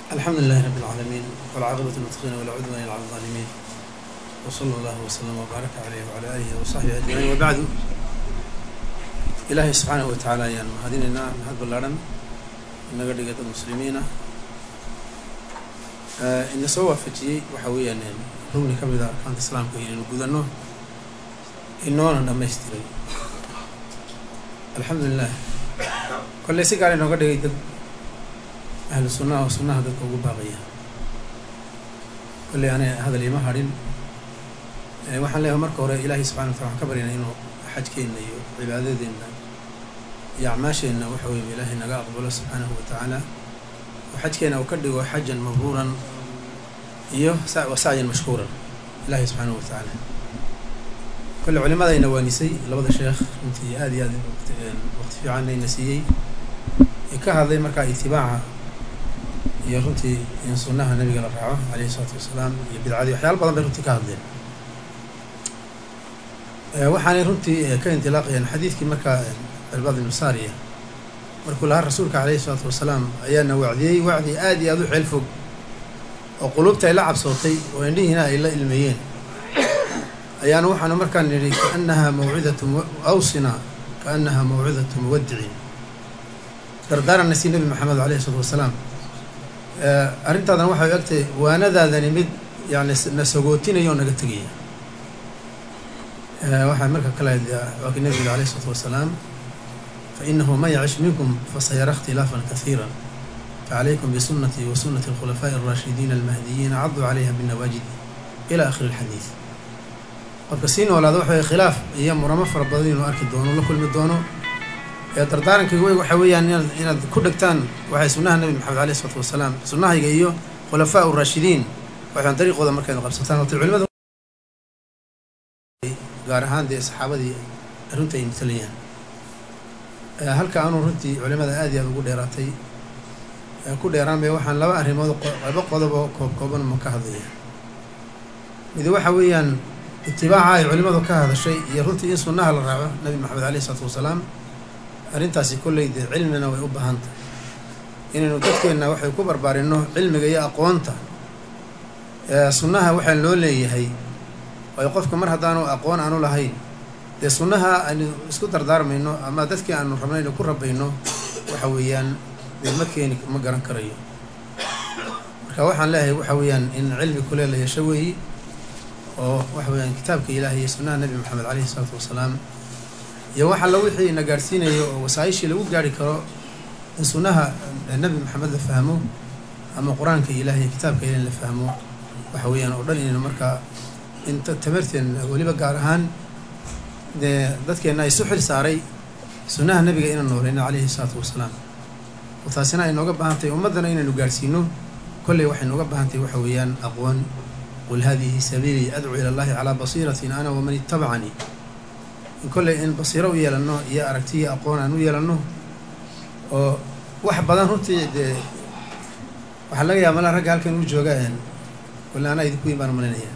الحمد لله رب العالمين والعاقبة للمتقين ولا عدوان إلا على الظالمين وصلى الله وسلم وبارك عليه وعلى آله وصحبه أجمعين وبعد إلهي سبحانه وتعالى ayaan mahadinaynaa mahad ballaaran inaga dhigay dad muslimiina ina soo waafajiyey waxa weeyaan rugni ka mid a arkaanta islaamka inaynu gudanno inoona dhamaystiray alxamdulilah kolley si gaar inooga dhigay dad ahlu sunnaha oo sunnaha dadka ugu baaqaya kolley ana hadal ima hadhin waxaan leeyahay marka hore ilaahay subxana watala waxaan ka baryanaa inuu xajkeenna iyo cibaadadeenna iyo acmaasheenna waxa weeye ilaahay naga aqbalo subxaanahu wa tacaala oo xajkeena uu ka dhigo xajan mabruuran iyo wa sacyan mashkuuran ilaahay subxaanahu wa tacaala kolle culimadayna waanisay labada sheekh runtii aada iyo aad waqti fiican ayna siiyey ka hadlay markaa itibaaca iyo runtii in sunnaha nabiga la raaco alayhi isalaatu wasalaam iyo bidcadii waxyaala badan bay runtii ka hadleen waxaanay runtii ka indilaaqayaan xadiidkii markaa cirbad ibnu saariya markuu lahaa rasuulka calayhi isalaatu wasalaam ayaana wacdiyey wacdi aada iyo aada u ceel fog oo qulubta ay la cabsootay oo indhihiina ay la ilmeeyeen ayaana waxaanu markaan nidhi kaannaha mawcidatu awsina kaannaha mawcidatu muwadicin dardaaranna si nebi maxamed alayhi isalaatu wasalaam arrintaadana waxay egtahay waanadaadani mid yani na sagootinayo oo naga tegaya waxaa marka kale waa ki nebiga alayh isalaatu wasalaam fainahu man yacish minkum fasayara اkhtilaafan kahiira facalaykum bisunatii wa sunati اlkhulafaaءi اraashidiina almahdiyiina caduu calayha binawaajidi ila akhiri اlxadiid qofka sii noolaada waxa wey khilaaf iyo muramo fara badan inuu arki doono la kulmi doono ee dardaarankayga wey waxaa weeyaan inaad inaad ku dhegtaan waxay sunnaha nebi maxamed alayh isalaatu wasalaam sunnahayga iyo khulafaa raashidiin waxaan dariiqooda markaynu qabsataan horta culimada gaar ahaan dee saxaabadii runta ay matalayaan halka anuu runtii culimada aad iyo aad ugu dheeraatay ku dheeraan bay waxaan laba arrimood laba qodob oo koob kooban ma ka hadlaya mid waxa weeyaan itibaaca ay culimadu ka hadashay iyo runtii in sunnaha la raaco nabi maxamed alayh isalaatu wasalaam arrintaasi kolley dee cilmina way u baahan tahay inaynu dadkeenna waxay ku barbaarinno cilmiga iyo aqoonta sunnaha waxaa loo leeyahay waayo qofka mar haddaanu aqoon aanu lahayn dee sunnaha aynu isku dardaarmayno ama dadkii aanu rabno aynu ku rabayno waxa weeyaan dee ma keeni ma garan karayo marka waxaan leeyahay waxa weeyaan in cilmi kule la yeesho weeyi oo waxa weeyaan kitaabka ilaahay iyo sunnaha nebi maxamed caleyhi isalaatu wasalaam iyo wax alla wixii na gaadhsiinayo oo wasaa-ishii lagu gaarhi karo in sunnaha nebi maxamed la fahmo ama qur-aanka ilaahay kitaabka ilahi la fahmo waxa weeyaan oo dhan inaynu markaa inta tamarteenna weliba gaar ahaan dee dadkeenna isu xil saaray sunnaha nebiga inaan nooleyno calayhi isalaatu wasalaam oo taasina ay nooga baahan tahay ummaddana inaynu gaadhsiino kolley waxay nooga baahan tahay waxa weeyaan aqoon qul hadihi sabiilii adcuu ila allahi calaa basiiratin ana waman ittabacanii in kolley in basiiro u yeelanno iyo aragtiyo aqoon aan u yeelanno oo wax badan runtii dee waxaa laga yaaba malaa ragga halkan uu jooga kolle anaa idinku weyn baan malinaya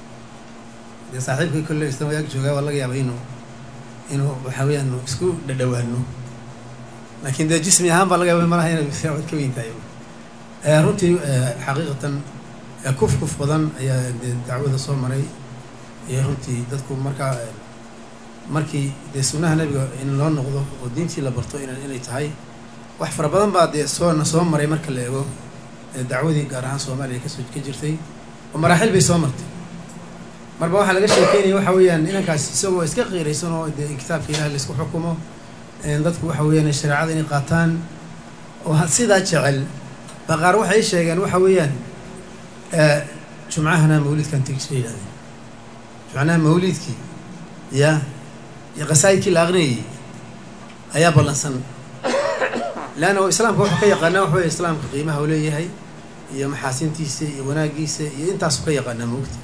dee saaxiibkii kolle isna ag joogaa waa laga yaaba inuu inuu waxaa weyaan isku dhadhawaano laakiin dee jismi ahaan baa laga yaaba malaha inay cod ka weyn tahay runtii xaqiiqatan kuf kuf badan ayaa dee dacwada soo maray iyo runtii dadku markaa markii dee sunnaha nebiga in loo noqdo oo diintii la barto in inay tahay wax fara badan baa dee soona soo maray marka la eego dacwadii gaar ahaan soomaaliya kasoo ka jirtay oo maraaxil bay soo martay marba waxaa laga sheekeynaya waxa weeyaan inankaas isagoo iska qiiraysan oo dee in kitaabka ilahi laisku xukumo dadku waxa weeyaan shareecada inay qaataan oo sidaa jecel ba qaar waxay sheegeen waxa weeyaan jumcahana mawlidkan tegisha yidhahdeen jumcanaha mawlidkii ya iyo qasaa'idkii la aqrinayay ayaa ballansan leanna islaamka wuxuu ka yaqaanaa waxa wey islaamka qiimaha u leeyahay iyo maxaasintiisa iyo wanaagiisa iyo intaasu ka yaqaanaa moogta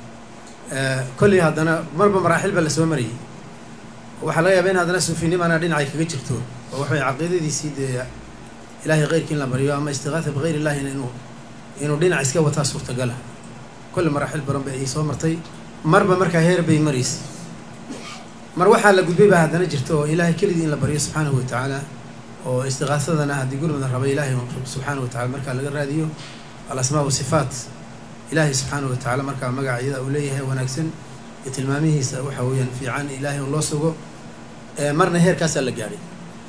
kolley haddana marba maraaxil baa lasoo marayay waxaa laga yaaba in haddana suufinimana dhinacay kaga jirto oo waxa wey caqiidadiisii dee ilaahay keyrkii in la baryo ama istiqaatha bikayr illahina inuu inuu dhinac iska wataa suurtagala kolle maraaxil badan bay ay soo martay marba markaa heer bay maraysa mar waxaa la gudbay baa haddana jirta oo ilaahay keligii in la baryo subxaanahu watacaala oo istiqaasadana haddii gurmada raba ilaahay subxaana wa tacala markaa laga raadiyo alasmaa wa sifaat ilaahay subxaanahu watacaala markaa magacyada uu leeyahay wanaagsan iyo tilmaamihiisa waxa weeyaan fiican ilaahay un loo sugo marna heerkaasaa la gaadhay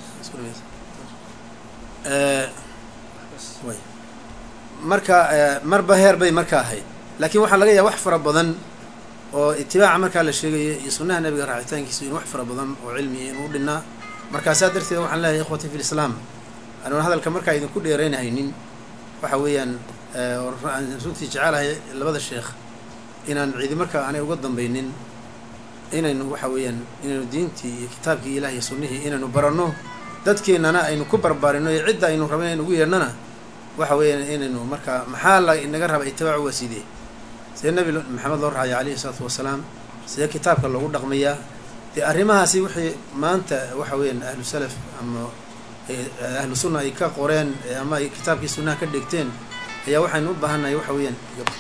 marka marba heer bay marka ahayd laakiin waxaa laga yaaba wax fara badan oo itibaaca markaa la sheegaya iyo sunnaha nabiga raacitaankiisu in wax fara badan oo cilmiya inuu dhinnaa markaasaa darteed waxaan leeyahay ikhwati fi lislaam anuun hadalka markaa idinku dheeraynahaynin waxa weeyaan aan runtii jecelahay labada sheekh inaan cidi markaa aanay uga dambaynin inaynu waxa weeyaan inaynu diintii iyo kitaabkii ilaah iyo sunnihii inaynu baranno dadkeennana aynu ku barbaarino iyo cidda aynu rabin aynu ugu yeedhnana waxa weeyaan inaynu markaa maxaa la inaga raba itibaacu waa sidee sidee nabi maxamed loo raacaya calayhi isalaatu wasalaam sidee kitaabka loogu dhaqmayaa dee arrimahaasi wixii maanta waxa weeyaan ahlu salaf ama ahlu sunna ay ka qoreen ama ay kitaabkii sunnaha ka dhigteen ayaa waxaynu u baahannahay waxa weeyaan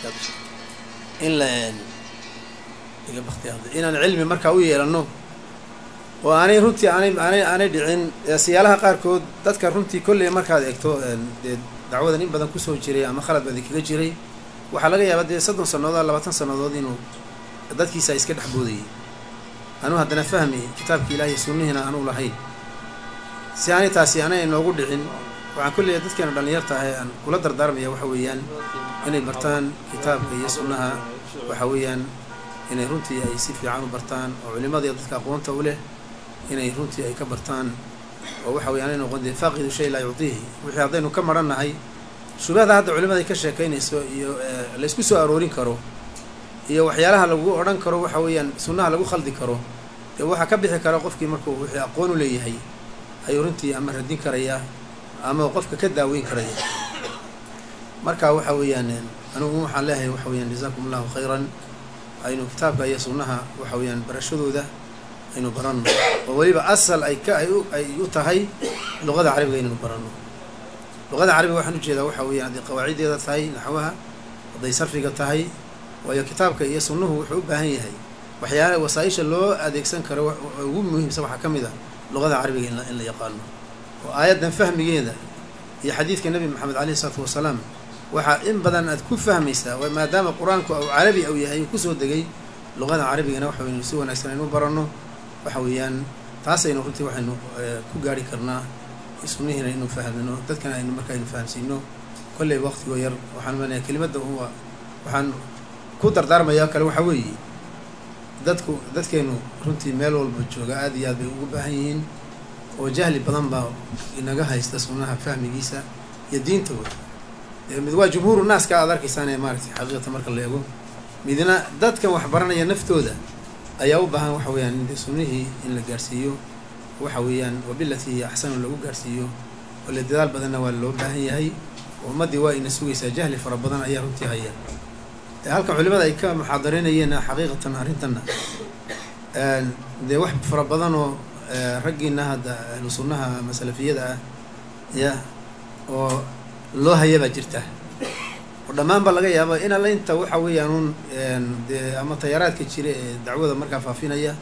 in la iga baktiyaada inaan cilmi markaa u yeelanno oo aanay runtii aanay aanay aanay dhicin siyaalaha qaarkood dadka runtii kolley markaad eegto dee dacwadan in badan kusoo jiray ama khalad badi kaga jiray waxaa laga yaabaa dee soddon sannadood labaatan sannadood inuu dadkiisa iska dhex boodayay anuu haddana fahmi kitaabki ilaahiy sunnihiina anuu lahayn si aanay taasi aanay inoogu dhicin waxaan kolley dadkeena dhallinyarta ahay aan kula dardaarmaya waxa weeyaan inay bartaan kitaabka iyo sunnaha waxa weeyaan inay runtii ay si fiican u bartaan oo culimada iyo dadka aqoonta u leh inay runtii ay ka bartaan oo waxa weya aanay noqon dee faaqidu shay laa yucdiihi wixii haddaynu ka marannahay shubahda hadda culimada ay ka sheekaynayso iyo laysku soo aroorin karo iyo waxyaalaha lagu odhan karo waxa weeyaan sunnaha lagu khaldi karo dee waxaa ka bixi kara qofkii markuu wixii aqoon u leeyahay ayuu runtii ama radin karaya ama qofka ka daaweyn karaya marka waxa weeyaan anigu waxaan leeyahay waxa weyaan jazaakum allahu khayran aynu kitaabka iyo sunnaha waxa weeyaan barashadooda aynu baranno oo weliba asal ay ka ay u tahay luqada carabiga inaynu baranno luqada carabiga waxaan ujeedaa waxa weeyaan hadday qawaaciddeeda tahay naxwaha hadday sarfiga tahay waayo kitaabka iyo sunnuhu wuxuu u baahan yahay waxyaala wasaaisha loo adeegsan karo ugu muhiimsan waxaa ka mid ah luqada carabiga in in la yaqaano oo aayaddan fahmigeeda iyo xadiidka nebi maxamed caleyhi isalaatu wasalaam waxaa in badan aad ku fahmaysaa maadaama qur-aanku u carabi u yahay uu kusoo degay luqada carabigana waxa waynu si wanaagsan aynu baranno waxa weeyaan taasaynu runtii waxaynu ku gaari karnaa sunnihiina inu fahmino dadkana aynu marka aynu fahamsiino kolley waqtigoo yar waxaan maleeya kelimadda uwa waxaan ku dardaarmayaa kale waxaa weeye dadku dadkeenu runtii meel walba jooga aada iyo aad bay ugu baahan yihiin oo jahli badan baa inaga haysta sunnaha fahmigiisa iyo diinta wey mid waa jumhuuru naaska aad arkaysaane maaragtay xaqiiqata marka la eego midna dadkan wax baranaya naftooda ayaa u baahan waxa weeyaan in sunnihii in la gaarhsiiyo waxa weeyaan wabilatii axsanu lagu gaarhsiiyo oo le dadaal badanna waa loo baahan yahay oo ummaddii waa ina sugaysaa jahli fara badan ayaa runtii haya halkan culimada ay ka muxaadareynayeen xaqiiqatan arrintanna dee wax fara badan oo raggiina hadda ahlu sunnaha ama salafiyada ah ya oo loo haya baa jirta oo dhammaan baa laga yaaba in alla inta waxa weeyaan un dee ama tayaaraadka jira ee dacwada markaa faafinaya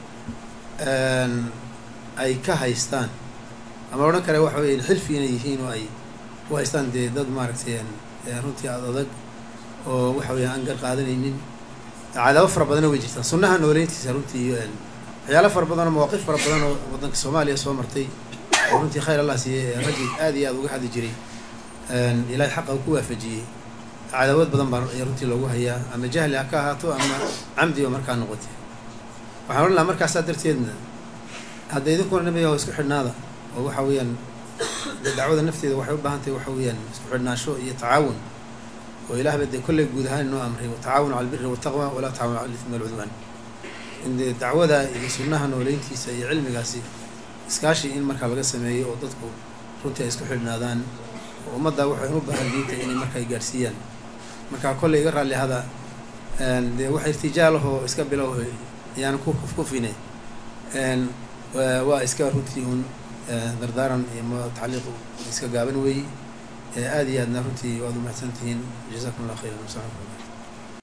ay ka haystaan ama odhan kale waxa weya xilfi inay yihiin oo ay ku haystaan dee dad maaragtay runtii ad adag oo waxa weya aan gar qaadanaynin cadaabo fara badana way jirtaan sunnaha nooleyntiisa runtii iyo waxyaalo fara badan oo mawaaqif fara badan oo waddanka soomaaliya soo martay oo runtii khayr allah siiyey raggi aad iyo aad uga hadli jiray ilaahay xaqa ku waafajiyey cadaawad badan baa runtii loogu hayaa ama jahli ha ka ahaato ama camdiba markaa noqotay waxaan odhan lahaa markaasaa darteedna hadda idinkuna nabiga isku xidhnaada oo waxa weeyaan dacwada nafteeda waxay u baahan tahay waxa weeyaan isku xidhnaasho iyo tacaawun oo ilaahba dee kolley guud ahaan inoo amray watacaawanu cala albiri waltaqwa walaa tacaawanu cala ithmi walcudwaan in dee dacwada iyo sunnaha nooleyntiisa iyo cilmigaasi iskaashi in markaa laga sameeyo oo dadku runtii ay isku xidhnaadaan oo ummadda waxay u baahan diinta inay markaa gaarsiiyaan markaa kolley iga raalli hada dee wax irtijaalahoo iska bilow ayaan ku kufkufine waa iska runtii un dardaaran iyo tacliiq iska gaaban weey aada iyo aadna runtii waad umahadsan tihiin jazakum allah khayran wasalam